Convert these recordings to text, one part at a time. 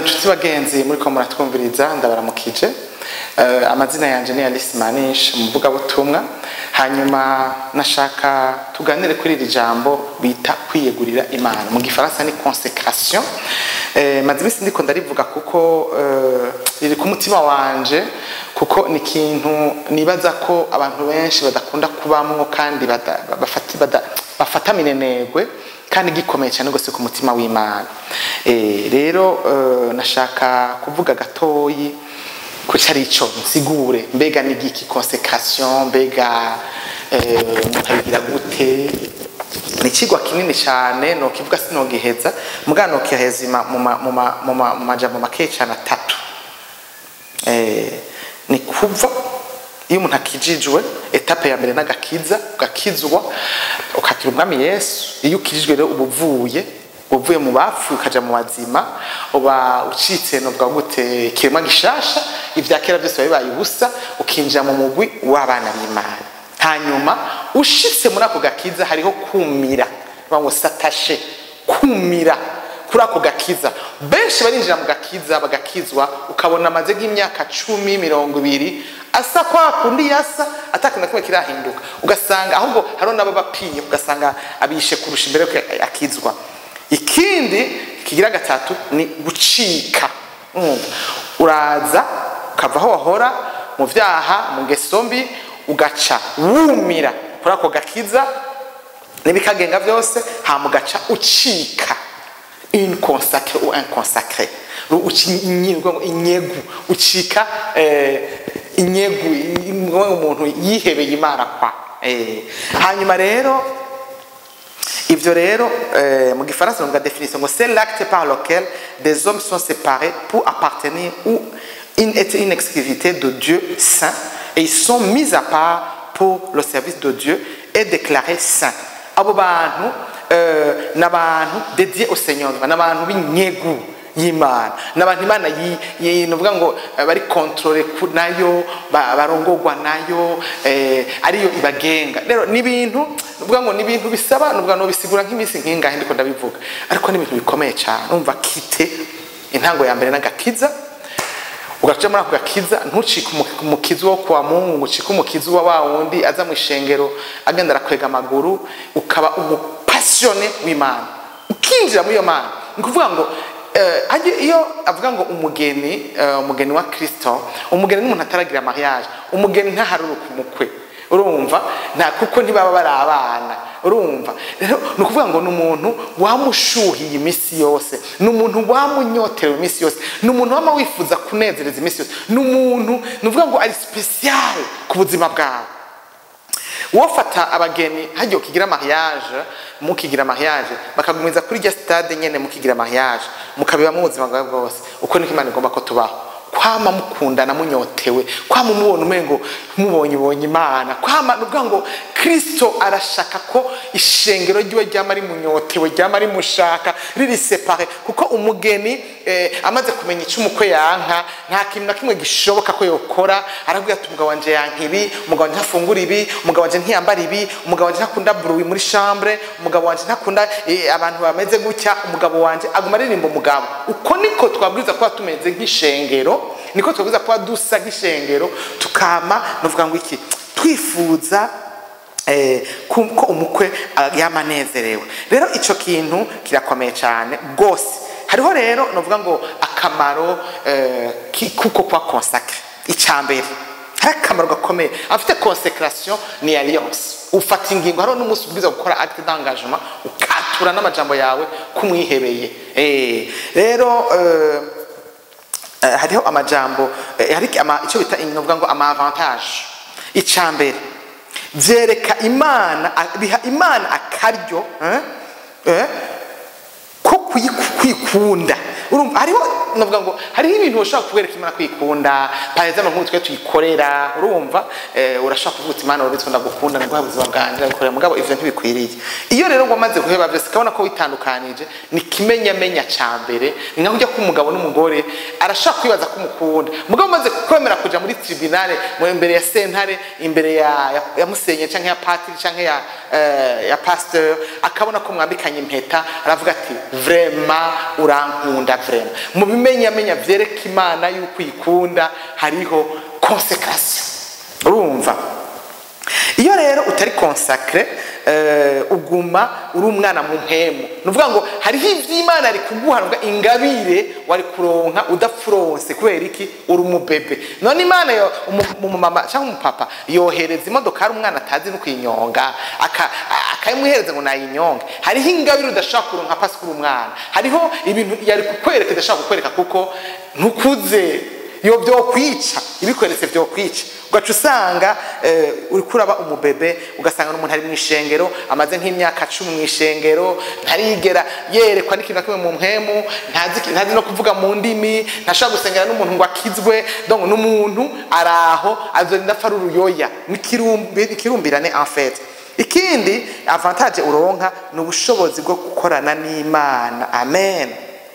inshuti bagenzi muri ko muratwumviriza ndabaramukije Eh, amazina yanjye ni alice manish umuvugabutumwa hanyuma nashaka tuganire kuri iri jambo bita kwiyegurira imana mu gifaransa ni consécration Eh, maze iminsi ndiko ndarivuga kuko eh, riri ku mutima wanje kuko ni ikintu nibaza ko abantu benshi badakunda kubamwo kandi bada- bafati- bada- bafata minenegwe kandi gikomeye cyane rwose ku mutima w'imana Eh, rero eh, nashaka kuvuga gatoyi ku cyari ico nsigure mbega ni giki consécration mbega eh, mukabigira gute ni ikigwa kinini cyane nokivuga sinogiheza muga nokiheza ima- mu ma- mu ma- mu ma- mu majambo make cyane atatu Eh, ni kuva iyo umuntu akijijwe etape ya mbere n'agakiza ugakizwa ukakira umwami yesu iyo ukijijwe rero uba uvuye uvuye mu bapfuye ukaja mu bazima uba ucitse novuga gute ikiremwa gishasha ibya kera byose biba bibaye ubusa ukinjira mu mugwi w'abana b'imana hanyuma ushitse muri ako gakiza hariho kumira bavuga ngo satashe kumira kuri ako gakiza benshi barinjira mu gakiza bagakizwa ukabona amaze nk'imyaka cumi mirongo ibiri asa kwa kundi yasa atakintu na kimwe kirahinduka ugasanga ahubwo hariho n'abo bapinye ugasanga abishe kurusha imbere yuko akizwa ikindi kigira gatatu ni gucika Urumva? uraza ukava aho wahora mu byaha mu ngeso mbi ugaca wumira kuri ako gakiza n'ibikagenga byose hama ugaca ucika une consacrée ou un consacré Ru- uci- inyigo- inyegu ucika eh, inyegu i- umuntu yihebeye imana kwa Eh, hanyuma rero ivyo rero eh, mu gifaransa bavuga définition ngo c'est l'acte par lequel des hommes sont séparés pour appartenir ou une, être une exclusivité de Dieu saint et ils sont mis à part pour le service de Dieu et déclarés saints abo bantu eh, n'abantu dédiés au Seigneur n'abantu b'inyegu y'imana n'abantu imana yi- yi- nuvuga ngo eh, bari controle ku- nayo ba- barongorwa nayo eh, ariyo ibagenga rero ni ibintu nuvuga ngo ni ibintu bisaba nuvuga ngo bisigura nk'iminsi nk'ingahe ndiko ndabivuga ariko ni ibintu bikomeye cyane umva kite intango ya mbere n'agakiza ugaca muri ako gakiza ntucike umu- umukizi wo kwa mungu ngo ucike umukizi wa wa wundi aza mu ishengero agenda arakwega amaguru ukaba umupasiyone w'imana ukinjira muri iyo mana ni ukuvuga ngo eh, hajye iyo avuga ngo umugeni eh, umugeni wa kristo umugeni n'umuntu ataragira mariage umugeni ntaharuruka umukwe urumva nta kuko ntibaba bari abana urumva rero ni ukuvuga ngo ni umuntu wamushuhiye iminsi yose ni umuntu wamunyoterewe iminsi yose ni umuntu wama wifuza kunezereza iminsi yose ni umuntu ni ukuvuga ngo ari special ku buzima bwawe wofata abageni hagiye ukigira mariage mukigira mariage bakagumiza kuri rya stade nyene mukigira mariage mukabibamo ubuzima bwawe bwose uko niko imana igomba ko tubaho kwama mukundana munyotewe kwama umubona umengo mubonye ubonye imana kwama nuvuga ngo kristo arashaka ko ishengero ryiwe ryama rimunyotewe ryama rimushaka riri separe kuko umugeni eh, amaze kumenya icyo umukwe yanka nta kintu na kimwe gishoboka ko yokora arabwira ati umugabo wanje yanka ibi umugabo wanje ntafungura ibi umugabo wanje ntiyambara ibi umugabo wanje ntakunda bruit muri chambre umugabo wanje ntakunda eh, abantu bameze gutya umugabo wanje aguma aririmba umugabo uko niko twabwiriza kuba tumeze nk'ishengero niko twabwiriza kuba dusa nk'ishengero tukama nuvuga ngo iki twifuza eh, ko ko umukwe ah, yama anezerewe rero icyo kintu kirakomeye cyane rwose hariho rero nuvuga ngo akamaro eh, ki- kuko kwa consacre icya mbere hari akamaro gakomeye afite consécration ni alliance ufata ingingo hariho n'umunsi ubwiza gukora acte d'engagement ukatura n'amajambo yawe kumwihebeye eh, rero eh, Eh, hariho amajambo eh, hari ama- icyo bita novuga ngo ama avantage icya mbere byereka imana a- biha imana akaryo eh, eh, ko kuyiku- kwikunda urumva hariho novuga ngo hariho ibintu ushobora kubereka imana kwikunda par exemple nk'ubu twe tuyikorera urumva eh, urashobora kuvuga uti imana urabitse ndagukunda ndaguha ubuzima bwanjye ndagukorera mugabo ivyo ntibikwiriye iyo rero wamaze guheba byose ukabona ko witandukanije ni kimenyamenya ca mbere ni nkaho ujya k'umugabo n'umugore arashobora kwibaza ko umukunda mugabo umaze kwemera kuja muri tribunale mu imbere ya sentare imbere ya, ya, ya musenye canke ya patiri canke ya, eh, ya pasteur akabona ko mwambikanye impeta aravuga ati vrema urankunda vrema mu bimenyamenya vyereka imana yuko uyikunda hariho consécration urumva iyo rero utari consacre uh, uguma uri umwana mu mpemu nuvuga ngo hariho ivy'imana ari kuguhanwa ingabire wari kuronka udapfuronse kubera iki uri umubebe none imana yo umumama cyangwa umupapa yohereza imodoka ari umwana atazi no kuyinyonga akayimuhereza ngo nayinyonge hariho ingabire udashaka kuronka pasi kuri umwana hariho ibintu yari kukwereka idashaka kukwereka kuko ntukuze iyo byokwica ibikweretse byokwica ugaca usanga uri kuraba umubebe ugasanga n'umuntu ari mu ishengero amaze nk'imyaka cumi mu ishengero ntarigera yerekwa n'ikintu na kimwe mu mpemu ntazi no kuvuga mu ndimi ntashobora gusengera n'umuntu ngo akizwe donc n'umuntu ari aho azorinda apfa ari uruyoya n'ikirumbirane en fait ikindi avantage uronka ni ubushobozi bwo gukorana n'imana amen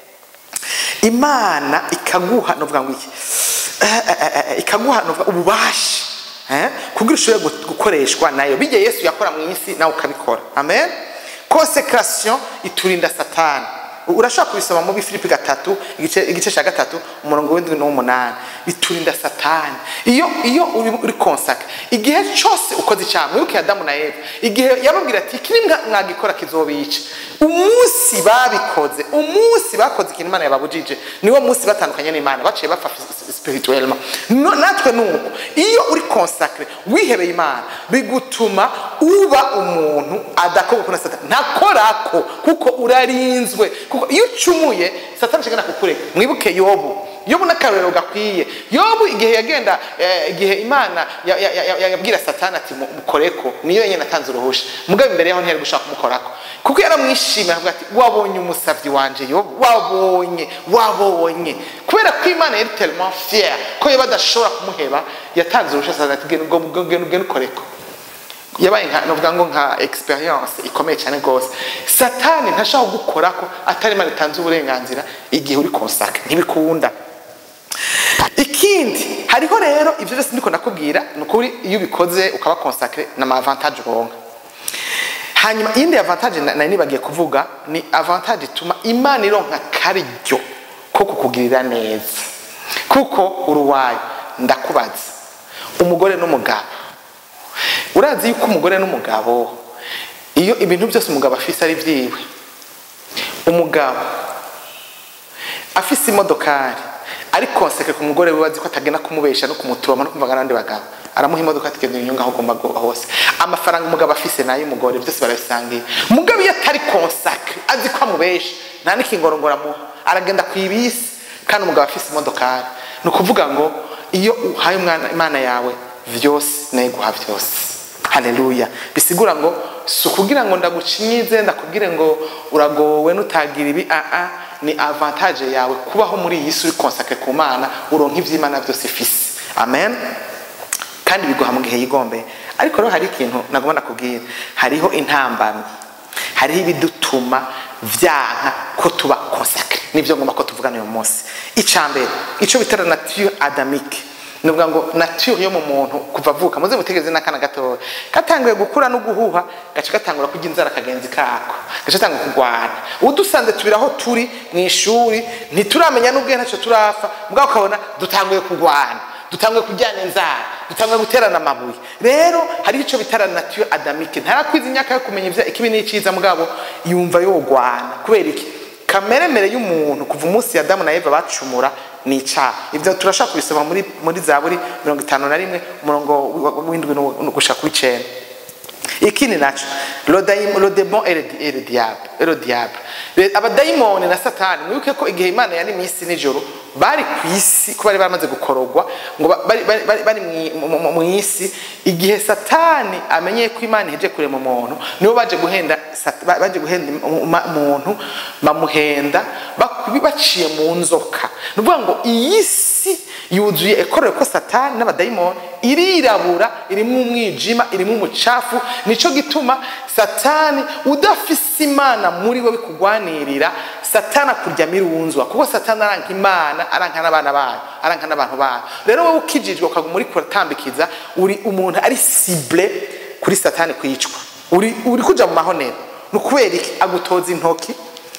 imana ikaguha novuga ngo iki ikaguha ububasha kugira ushobore gukoreshwa nayo bijya yesu yakora mu isi nawe ukabikora amen consécration iturinda satani urashobora kubisoma muri filipi gatatu igice cya gatatu umurongo w'indwi n'umunani biturinda satani iyo iyo uri konsaka igihe cyose ukoze icyaha mwibuke adamu na eva igihe yababwira ati iki mwagikora kizobica umunsi babikoze umunsi bakoze ikintu imana yababujije niwo munsi batandukanye n'imana baciye bapfa spirituellement natwe nuko iyo uri konsakre wihebeye imana bigutuma uba umuntu adakoga na satani ntakorako kuko urarinzwe kuko iyo ucumuye satani ashaka kukureka mwibuke yobu yobu n'akarorero gakwiye yobu igihe yagenda igihe imana yabwira satani ati mukoreko niyo yenyine atanze uruhusha mugabo imbere yaho ntiyari gushaka kumukorako kuko yaramwishimiye avuga ati wabonye umusabyi wanje yobu wabonye wabonye kubera ko imana yari tellement fier ko yoba adashobora kumuheba yatanze uruhusha satani ati genda ukoreko yabaye nka novuga ngo nka experience ikomeye cyane rwose satani ntashaka gukora ko atari imana itanze uburenganzira igihe uri konsaka ntibikunda ikindi hariho rero ibyo byose ndiko ndakubwira ni ukuri iyo ubikoze ukaba konsakre ni amavantage uronka hanyuma iyindi avantage nari nibagiye kuvuga ni avantage ituma imana ironka karyo ko kukugirira neza kuko uruwayo ndakubaza umugore n'umugabo urazi yuko umugore n'umugabo iyo ibintu byose umugabo afise ari byiwe umugabo afise imodokari ari konseke ku mugore we bazi ko atagenda kumubesha no kumuturoma no kumvaga n'abandi bagabo aramuha imodoka atigenda inyungu aho ugomba hose amafaranga umugabo afise nayo umugore byose barabisangiye umugabo iyo atari konsake azi ko amubesha nta n'ikingorongoro amuha aragenda ku ibisi kandi umugabo afise imodokari ni ukuvuga ngo iyo uhaye umwana imana yawe vyose nayo guha vyose haleluya bisigura ngo si ukugira ngo ndagucinyize ndakubwire ngo uragowe nutagira ibi aa ni avantage yawe kubaho muri iyi si uri konsake ku mana uronka ivy'imana byose ifise amen kandi biguha mu gihe yigombeye ariko rero hari ikintu nagomba nakubwira hariho intambamyi hariho ibidutuma vyanka ko tuba konsakre nivyo ngomba ko tuvugana uyu munsi icambere ico bitara nature adamique nuvuga ngo nature yo mu muntu kuva avuka muze mutegereze n'akana gatoya katanguye gukura no guhuha gace gatangura kurya inzara akagenzi kako gace gatangura kurwana udusanze tubiri aho turi mu ishuri ntituramenya n'ubwe ntacyo turafa mugabo ukabona dutanguye kurwana dutanguye kujyana inzara dutanguye guterana amabuye rero hariho icyo bitara nature adamique ntarakwiza imyaka yo kumenya ikibi n'iciza mugabo yumva yogwana kubera iki kameremere y'umuntu kuva umunsi adamu na eva bacumura ni icyaha ibyo turashaka kubisoma muri muri zaburi mirongo itanu na rimwe umurongo w'indwi gushaka w'icenda ikindi naco le démon et le diable et le diable abadayimoni na satani mwibuke ko igihe imana yari mu isi nijoro bari ku isi ko bari bamaze gukorogwa ngo bari mu isi igihe satani amenye ko imana iheje kurema umuntu nibo baje guhenda baje guhenda umuntu bamuhenda baciye mu nzoka ni ukuvuga ngo iyi si yuzuye ekorewe ko satani n'abadayimoni irirabura irimo umwijima irimo umucafu nicyo gituma satani udafise imana muri we bikugwanirira satani akuryamo irunzwa kuko satani aranka imana aranka n'abana bayo aranka n'abantu bayo rero wowe ukijijwe ukaguma uri kuratambikiza uri umuntu ari sible kuri satani kwicwa uri uri kuja mu mahonero ni ukubera iki agutoza intoki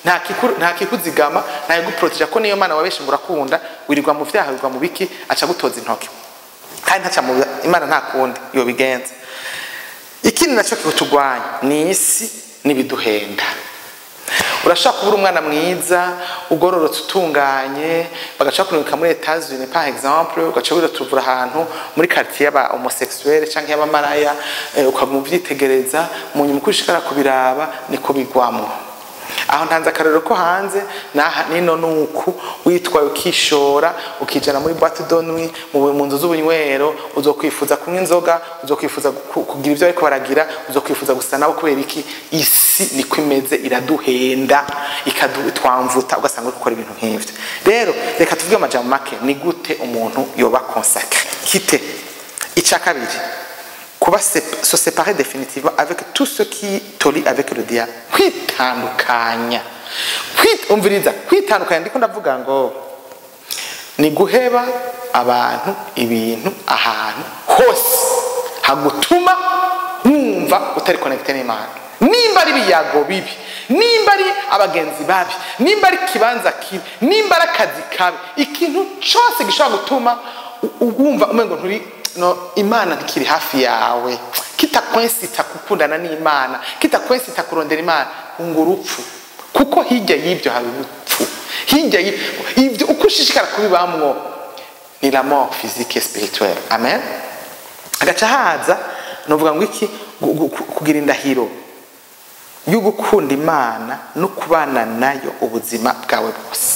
nta kiku- nta kikuzigama nta kiguproteja ko niyo mana wabeshe ngo urakunda wirirwa mu vyaha wirirwa mu biki aca gutoza intoki kandi ntaca mu imana nta kundi iyo bigenza ikindi nacyo kikutugwanya ni isi n'ibiduhenda urashaka kubura umwana mwiza ugororotse utunganye bagaca kunuka muri Etats-Unis par exemple ugaca wiratuvura ahantu muri quartier y'aba homosexuel canke y'abamaraya eh, ukaguma uvyitegereza mu nyuma uko ushikara kubiraba niko bigwamwo aho ntanze akarero ko hanze naha nino nuku witwaye ukishora ukijana muri boîte de nuit mu mu nzu z'ubunywero uzokwifuza kunywa inzoga uzokwifuza ku- kugira ibyo ariko baragira uzokwifuza gusa nabo kubera iki isi niko imeze iraduhenda ikadutwamvuta ugasanga uri gukora ibintu nk'ivyo rero reka tuvuge amajambo make ni gute umuntu yoba consacré kite icya kabiri kuba sep- se séparer définitivement avec tout ce qui te lie avec le diable kwitandukanya Kwit- umviriza kwitandukanya ndiko ndavuga ngo ni guheba abantu ibintu ahantu hose hagutuma wumva utari connecté n'imana nimba ari ibiyago bibi nimba ari abagenzi babi nimba ari ikibanza kibi nimba ari akazi kabi ikintu cyose gishobora gutuma u- u- wumva umengo nturi no imana ntikiri hafi yawe kitakwensita gukundana n'imana kitakwensita kurondera imana hunga urupfu kuko hirya y'ibyo hari urupfu hirya y'ibyo ibyo uko ushishikara kubibamwo ni la mort physique et spirituelle amen agaca haza novuga ngo iki gu- gu- ku- kugira indahiro yo gukunda imana no kubana nayo ubuzima bwawe bwose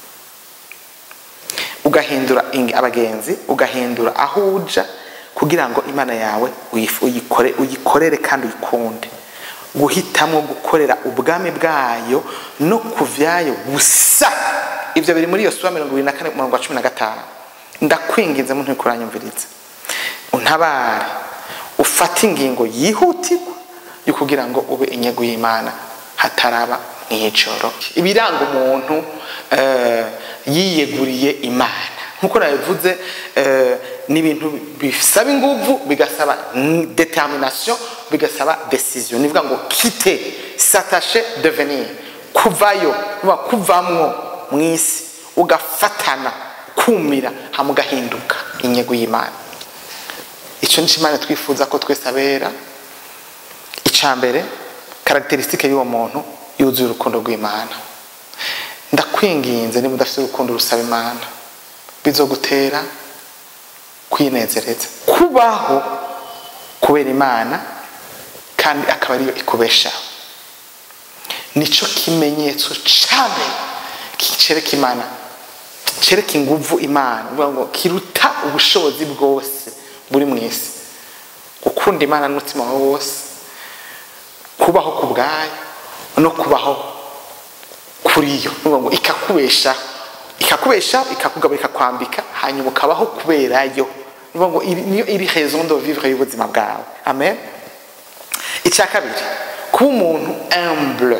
ugahindura ing- abagenzi ugahindura aho uja kugira ngo imana yawe uyif- uyikore uyikorere kandi uyikunde guhitamo gukorera ubwami bwayo no kuvyayo gusa ibyo biri muri iyo sura mirongo ibiri na kane umurongo wa cumi na gatanu ndakwinginze muntu uriko uranyumviriza untabare ufate ingingo yihutirwa yo kugira ngo ube inyego y'imana hataraba mw'ijoro ibiranga umuntu eh, yiyeguriye imana nkuko nabivuze eh, ni ibintu bisaba inguvu bigasaba mm, determination bigasaba decision nivuga ngo kite s'attacher devenir kuvayo kuva kuvamwo mw'isi ugafatana kumira hama ugahinduka inyego y'imana icyo ni imana twifuza ko twese abera icya mbere karagiterisitike y'uwo muntu yuzuye urukundo rw'imana ndakwinginze niba udafite urukundo rusaba imana bizogutera kwinezereza kubaho kubera imana kandi akaba ariyo ikubeshaho nicyo kimenyetso cya mbere cyereka imana cyereka inguvu imana uvuga ngo kiruta ubushobozi bwose buri mu isi gukunda imana n'umutima wawe wose kubaho ku bwayo no kubaho kuri yo Nuvuga ngo ikakubesha ikakubesha ikakugabura ikakwambika hanyuma ukabaho kubera yo Nuvuga ngo iri- niyo iri raison de vivre y'ubuzima bwawe amen icya kabiri kuba umuntu humble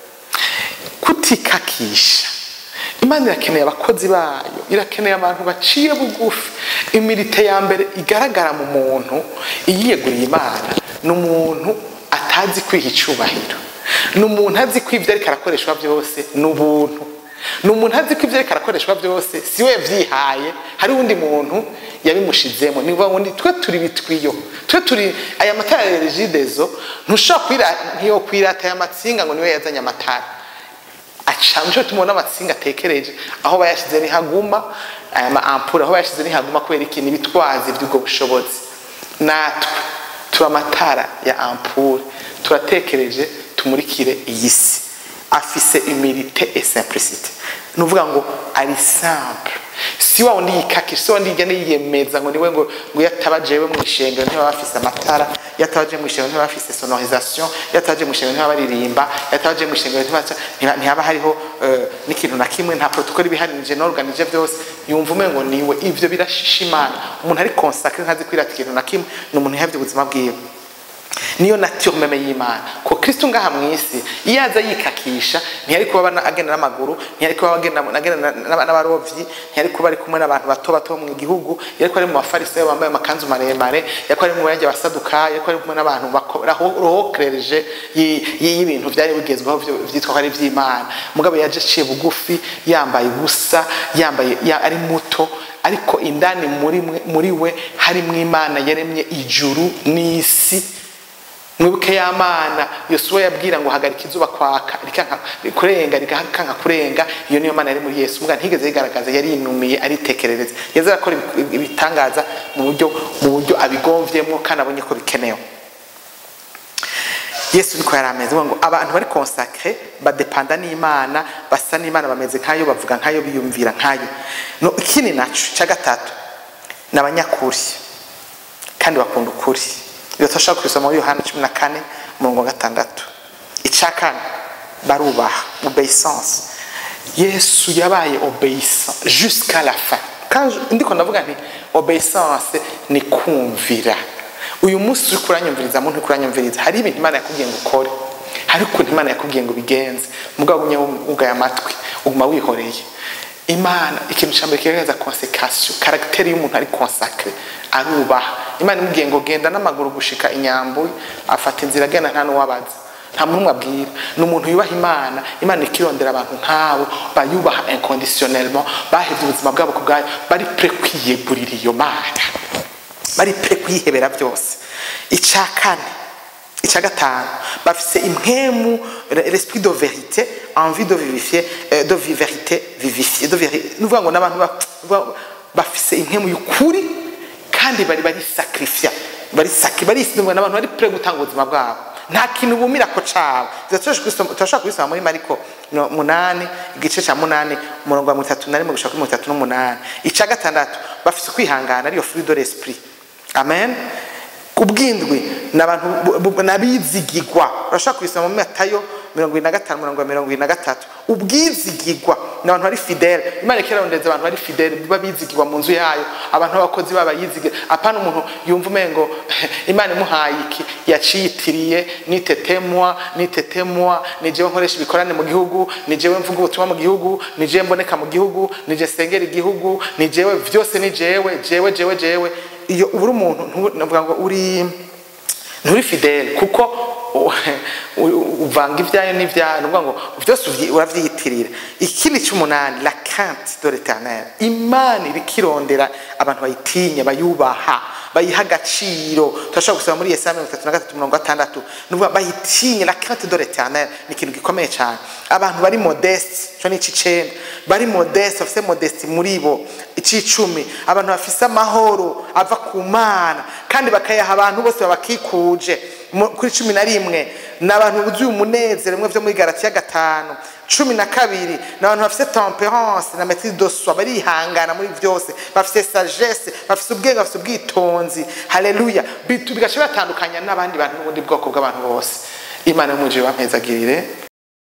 kutikakisha imana irakeneye abakozi bayo irakeneye abantu baciye bugufi imirite ya mbere igaragara mu muntu iyiyeguriye imana ni umuntu atazi kwiha icyubahiro ni umuntu azi ko ibyo ariko arakoreshwa byose ni ubuntu ni umuntu azi ko ibyo ariko arakoreshwa byose si we yabyihaye hari undi muntu yabimushizemo ni ukuvuga ngo ni twe turi bitwiyo twe turi aya matara ya regidezo ntushobora kwira ntiyokwirata aya matsinga ngo niwe yazanye amatara aca nico tumubona amatsinga atekereje aho bayashize ntihaguma aya ma ampure aho bayashize ntihaguma kubera ikintu ibitwazi by'ubwo bushobozi natwe turi amatara ya ampure turatekereje tumurikire iyi si afise humilité et simplicité ni ukuvuga ngo ari simple si wa wundi yikakisha si wa wundi yigenda yiyemeza ngo niwe ngo ngo iyo ataba jewe mu ishengero ntibaba bafise amatara iyo ataba aje mu ishengero ntibaba bafise sonorisation iyo ataba aje mu ishengero ntibaba baririmba iyo ataba aje mu ishengero ntibaba ntiba- ntihaba hariho eh, n'ikintu na kimwe nta protocole ibiharinije n'organije byose yumva umengo niwe ivyo birashisha imana umuntu ari consacré ntazi kwirata ikintu na kimwe ni umuntu yihavye ubuzima bwiwe niyo nature meme y'imana ko kristo ngaha mu isi iyo aza yikakisha ntiyari kuba aba agenda n'amaguru ntiyari kuba agenda agenda n'aba- n'abarovyi ntiyari kuba ari kumwe n'abantu bato bato bo mu gihugu yari kuba ari mu bafarisayo bambaye amakanzu maremare yari kuba ari mu bayanja basaduka yari kuba ari kumwe n'abantu barohokereje y'ibintu byari bigezweho vyo- vyitwa ko ari ivy'imana mugabo yaje aciye bugufi yambaye ubusa yambaye ya- ari muto ariko indani muri mwe- muri we harimwo imana yaremye ijuru n'isi mwibuke ya mana yosuwa yabwira ngo hagarika izuba kwaka rikanka kurenga rikanka kurenga iyo niyo mana yari muri yesu mbwa ntigeze yigaragaza yari yinumiye aritekerereza yaza arakora ibi- ibitangaza mu buryo mu buryo abigomvyemwo kandi abonye ko bikenewe yesu niko yari ameze avuga ngo abantu bari konsakre badepanda n'imana basa n'imana bameze nkayo bavuga nkayo biyumvira nkayo no ikindi naco cya gatatu ni abanyakuri kandi bakunda ukuri iyo turashaka kubisoma muri yohana cumi na kane umurongo wa gatandatu icya kane barubaha obeissance yesu yabaye obeissant jusqu'à la fin kandi ndiko ndavuga nti obeissance ni kumvira uyu munsi uri kuranyumviriza muntu uri kuranyumviriza hari ibintu imana yakubwiye ngo ukore hari ukuntu imana yakubwiye ngo ubigenze mugabo ugumye wugaye amatwi uguma wihoreye imana ikintu cya mbere kigaragaza konsekasiyo karagiteri y'umuntu ari konsakire arubaha imana imubwiye ngo genda n'amaguru gushika inyambuye afata inzira agenda nta n'uwabaza nta muntu umwe abwira ni umuntu yubaha imana imana ikirondera abantu nk'abo bayubaha inconditionnellement bahebye ubuzima bwabo ku bwayo bari pre kwiyegurira iyo mana bari pre kwihebera byose icya kane icya gatanu bafise impwemu l'esprit de vérité envie de vivifier euh, de vi- vérité vivifier de vérité nuvuga ngo n'abantu ba- ba- bafise impwemu y'ukuri kandi bari bari sacrifier bari saki bari n'abantu bari pre gutanga ubuzima bwabo nta kintu bumira ko cabo turashobora kubisoma muri mariko no- munani igice cya munani umurongo wa mirongo itatu na rimwe gushika kuri mirongo itatu n'umunani icya gatandatu bafise kwihangana ariyo fruit de l'esprit amen ubwindwi ni abantu bu- bu- n'abizigigwa urashobora kubisoma muri matayo mirongo irindwi na gatanu mirongo mirongo irindwi na gatatu ubwizigigwa ni abantu bari fidele imana ikirarondeza abantu bari fidele biba bizigirwa mu nzu yayo abantu b'abakozi baba yizigira apana umuntu yumva umengo imana imuhaye iki yaciyitiriye nitetemwa nitetemwa ni jewe nkoresha ibikorane mu gihugu ni jewe mvuga ubutumwa mu gihugu ni jewe mboneka mu gihugu ni jewe sengera igihugu ni jewe byose ni jewe jewe jewe jewe iyo uri umuntu ntu- navuga ngo uri nturi fidele kuko u- u- uvanga ibyayo n'ibyayo ni ukuvuga ngo byose uvyi- urabyiyitirira ikindi cy'umunani la cante de l'éternel imana irikirondera abantu bayitinya bayubaha bayiha agaciro turashobora gusoma muri yesaya mirongo itatu na gatatu mirongo gatandatu ni ukuvuga bayitinye la cante de l'éternel ni ikintu gikomeye cyane abantu bari modeste cyo ni ic'icenda bari modeste bafite modeste muri bo ic'icumi abantu bafise amahoro ava ku mana kandi bakayaha abantu bose babakikuje Mu- kuri cumi na rimwe ni abantu buzuye umunezero bimwe vyo muri garatiya gatanu cumi na kabiri ni abantu bafise temperance na maitrise de soi barihangana muri byose bafise sagesse bafise ubwenge bafise ubwitonzi haleluya bitu bigaca batandukanya n'abandi bantu n'ubundi bwoko bw'abantu bose imana y'umujyi bampezagirire